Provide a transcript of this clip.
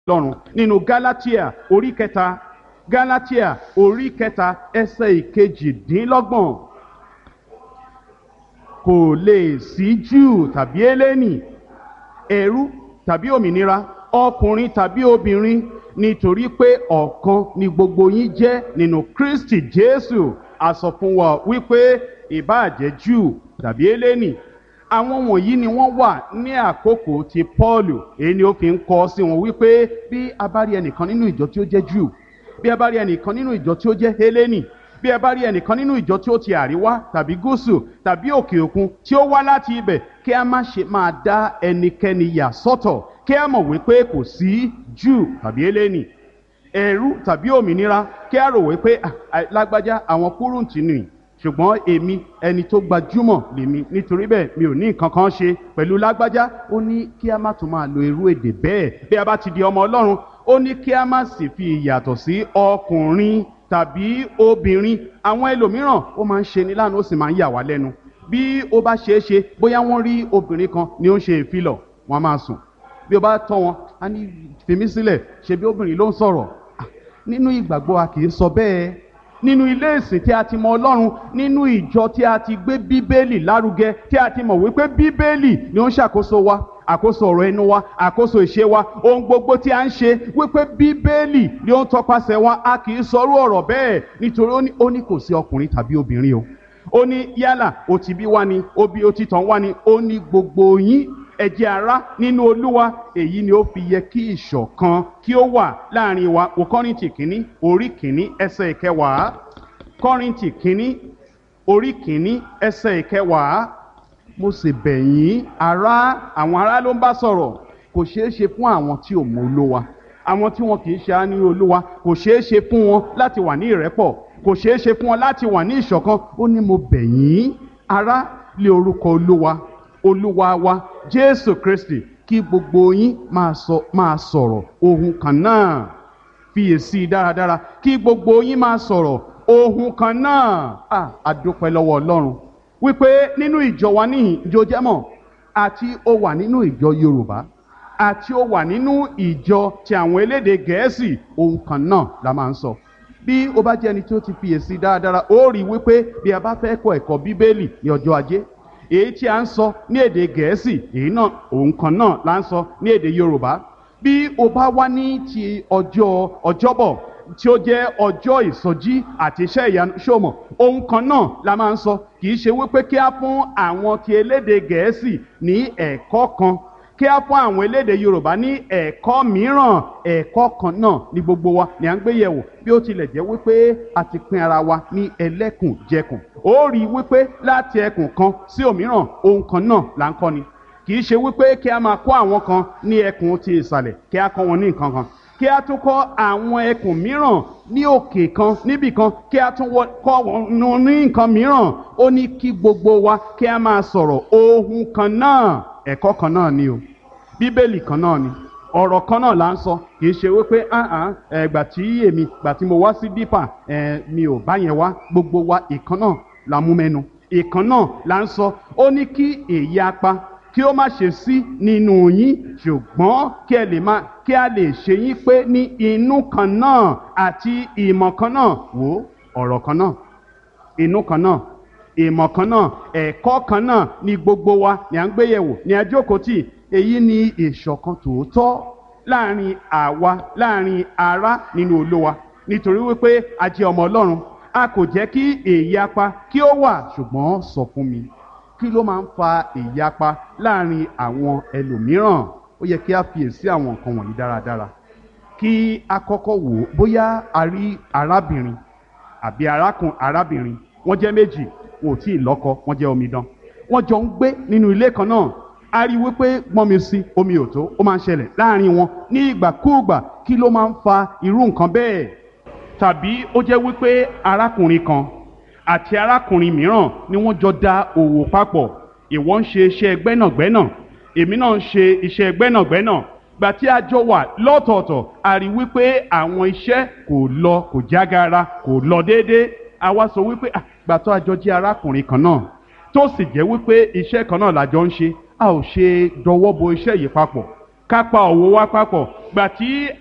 lọ́run nínú galatia orí kẹta galatia orí kẹta ẹsẹ̀ ìkejìdínlọ́gbọ̀n kò lè sí júù tàbí eléni ẹrú tàbí òmìnira ọkùnrin tàbí obìnrin nítorí pé ọ̀kan ni gbogbo yín jẹ́ nínú kristi jésù a sọ fún wa wípé ìbáàjẹ́ júù tàbí eléni àwọn wọ̀nyí ni wọ́n wà ní àkókò ti pọ́ọ̀lù èyí ni ó fi ń kọ́ sí wọn wípé bí a bá rí ẹnìkan nínú ìjọ tí ó jẹ́ júù bí a bá rí ẹnìkan nínú ìjọ tí ó jẹ́ hélénì bí ẹ bá rí ẹnìkan nínú ìjọ tí ó ti àríwá tàbí gúúsù tàbí òkè òkun tí ó wá láti ibẹ̀ kí a má ṣe máa dá ẹnikẹ́ni yà sọ́tọ̀ kí a mọ̀ wípé kò sí júù tàbí hélénì ẹ̀rú tàbí òmìnira kí a rò wípé lágbájá àwọn kúrúǹtì nìyí ṣùgbọ́n èmi ẹni tó gbajúmọ̀ lèmi nítorí bẹ́ẹ̀ mi ò ní nǹkan kan ṣe pẹ̀lú lágbájá ó ní kí a má tún máa lo irú èdè bẹ́ẹ̀ bí a bá ti di ọmọ ọlọ́run ó ní kí a má sì fi ìyàtọ̀ sí ọkùnrin tàbí obìnrin àwọn ẹlòmíràn ó máa ń ṣe ní lánàá ó sì máa ń yà wá lẹ́nu bí ó bá ṣeé ṣe bóyá wọ́n rí obìnrin kan ni ó ń ṣe ìfilọ̀ wọ́n á máa sùn bí ó bá tọ́ wọn á ní fèmí sílẹ̀ ṣe bí obìnrin ló ń sọ̀rọ̀ nínú ìgbàgbọ́ a kì í sọ bẹ́ẹ̀ nínú ilé ìsìn tí a ti mọ ọlọ́run nínú ìjọ tí a ti gbé bíbélì lárugẹ tí a ti mọ̀ wípé bíbélì ni ó ń ṣàkóso wa àkóso ọ̀rọ̀ ẹnu wa àkóso ìṣe wa ohun gbogbo tí a ń ṣe wípé bíbélì ni ó ń tọpasẹ̀ wa a kì í sọrú ọ̀rọ̀ bẹ́ẹ̀ nítorí ó ní kò sí ọkùnrin tàbí obìnrin o ó ní yálà ó ti bí wá ni ó bí ó ti tàn wá ni ó ní gbogbo yín ẹ jẹ́ ará nínú olúwa èyí ni ó fi yẹ kí ìṣọ̀kan kí ó wà láàrin wa o kọ́rìntì kínní orí kínní ẹsẹ̀ ìkẹwàá kọ́rìntì kínní orí kínní ẹsẹ̀ ìkẹwàá mo sì bẹ̀ yín ará àwọn ará ló ń bá sọ̀rọ̀ kò ṣeé ṣe fún àwọn tí ò mọ olúwa àwọn tí wọn kì í ṣe á ní olúwa kò ṣeé ṣe fún wọn láti wà ní ìrẹ́pọ̀ kò ṣeé ṣe fún wọn láti wà ní ìṣọ̀kan ó ní mo bẹ̀ yín ará lé orúkọ olúwa olúwa wa jésù kristi kí gbogbo yín máa sọ máa sọ̀rọ̀ ohun kan náà fiyèsí dáradára kí gbogbo yín máa sọ̀rọ̀ ohun kan náà à àdúpẹ́ lọ́wọ́ ọlọ́run wípé nínú ìjọ wa níhìn ìjọ jẹ́mọ̀ àti ó wà nínú ìjọ yorùbá àti ó wà nínú ìjọ ti àwọn elédè gẹ̀ẹ́sì ohun kan náà la máa ń sọ bí ó bá jẹ́ ẹni tí ó ti fiyèsí dáradára ó rí wípé bí a bá fẹ́ kọ ẹ̀kọ́ bíbélì ní ọjọ́ ajé èyí tí a ń sọ ní èdè gẹ̀ẹ́sì èyí náà òun kan náà la ń sọ ní èdè yorùbá bí o bá wá ní ti ọjọ́ ọjọ́bọ̀ tí ó jẹ́ ọjọ́ ìsọjí àti iṣẹ́ ìyanu ṣòmọ̀ ohun kan náà la máa ń sọ kì í ṣe wípé kí á fún àwọn ti elédè gẹ̀ẹ́sì ní ẹ̀kọ́ kan kí á fún àwọn elédè yorùbá ní ẹ̀kọ́ mìíràn ẹ̀kọ́ kan náà ní gbogbo wa ni à ń gbé yẹ̀wò bí ó tilẹ̀ jẹ́ wípé a ti pín ara wa ní ẹlẹ́kùnjẹkùn ó rí i wípé láti ẹkùn kan sí òmíràn ohun kan náà là ń kọ́ ni kì í ṣe wípé kí a máa kọ́ àwọn kan ní ẹkùn ti ìsàlẹ̀ kí a kọ́ wọn ní nǹkan kan kí a tún kọ́ àwọn ẹkùn mìíràn ní òkè kan níbì kan kí a tún kọ́ wọn ní nǹkan mìíràn ó ní kí gbogbo wa kí a máa sọ̀rọ̀ ohun kan náà ẹ̀kọ́ kan náà ni o bíbélì kan náà ni ọ̀rọ̀ kan náà là ń sọ kì í ṣe wípé ẹgbà tí èmi gbà tí mo wá sí dípà mi ò bá yẹn wá gbogbo wa ìkan náà la mú mẹ́nu ìkan náà là ń sọ ó ní kí èyí apá kí ó má ṣe sí nínú yín ṣùgbọ́n kí ẹ lè má kí a lè ṣe yín pé ní inú kan náà àti ìmọ̀ kan náà wò ọ̀rọ̀ kan náà inú kan náà ìmọ̀ kan náà ẹ̀kọ́ kan náà ní gbogbo wa ní à ń gbé yẹ̀wò ní ajókòtì èyí ni ìṣọ̀kan tòótọ́ láàrin àwa láàrin ará nínú olówa nítorí wípé a jẹ́ ọmọ ọlọ́run a kò jẹ́ kí èyapa kí ó wà ṣùgbọ́n sọ fún mi kí ló máa ń fa ìyapa láàrin àwọn ẹlòmíràn ó yẹ kí a fiyèsí àwọn nǹkan wọ̀nyí dáradára kí a kọ́kọ́ wò ó bóyá a rí arábìnrin àbí arákùn arábìnrin wọ́n jẹ́ méjì wọn ò tí ì lọ́kọ wọ́n jẹ́ omidan wọ́n jọ ń gbé nínú ilé kan náà a rí wípé gbọ́n mi sí omi ò tó ó máa ń ṣẹlẹ̀ láàrin wọn ní ìgbàkúùgbà kí ló máa ń fa irú nǹkan bẹ́ẹ̀ tàbí ó jẹ́ wípé arákùnrin kan àti arákùnrin mìíràn ni wọ́n jọ da òwò papọ̀ ìwọ ń ṣe iṣẹ́ gbẹ́nàgbẹ́nà èmi náà ń ṣe iṣẹ́ gbẹ́nàgbẹ́nà gbà tí a jọ wà lọ́tọ̀ọ̀tọ̀ a rí wípé àwọn iṣẹ́ kò lọ kò jágara kò lọ déédéé a wá sọ wípé gbà tó a jọ jẹ́ arákùnrin kan náà tó sì jẹ́ wípé iṣẹ́ kan náà la jọ ń ṣe a ò ṣe dọwọ́ bo iṣẹ́ yìí papọ̀ ká pa òwò wa papọ̀ gbà tí